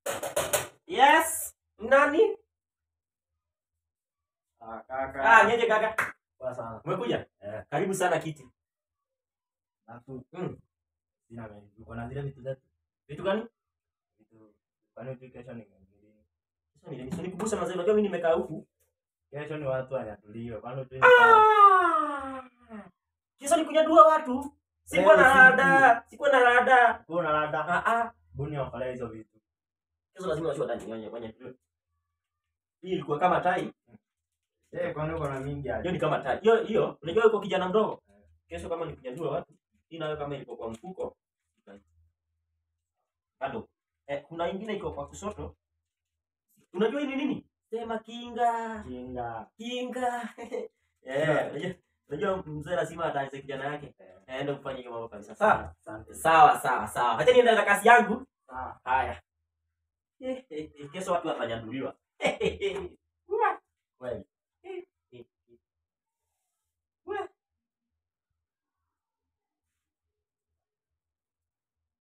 Yes. Nani? Ah, kaka. Ah, nyeje kaka. Poa sana. Umekuja? Eh. Karibu sana kiti. Alafu Mm. sina mengi. Uko na zile vitu zetu. Vitu gani? Vitu. Kwani tu kesho ni ngine. Sasa ni ni kubusa mazee. Unajua mimi nimekaa huku. Kesho ni watu wanyatuliwe. Kwani tu Ah! Kisa ni kunyadua watu. Sikuwa na Leo rada. Sikuwa na rada. kuna rada. Ah ah. Buni wafala hizo vitu. Kesho lazima wasiwe ndani wenye wenye. Hii ilikuwa kama tai. Eh, kwani uko na mingi Hiyo aje? ni kama tai. Hiyo hiyo, unajua yuko kijana mdogo. Kesho kama ni kunyadua watu, hii nayo kama iko kwa mfuko. Bado. Eh, kuna ingine iko kwa kusoto. Unajua hii ni nini? Sema kinga. Kinga. Kinga. Eh, unajua unajua mzee lazima ataanze kijana yake. Aende kufanya hiyo mambo kabisa. Sawa. Asante. Sawa sawa sawa. Acha niende na kazi yangu. Sawa. Haya. Kesho watu watanyaduliwa.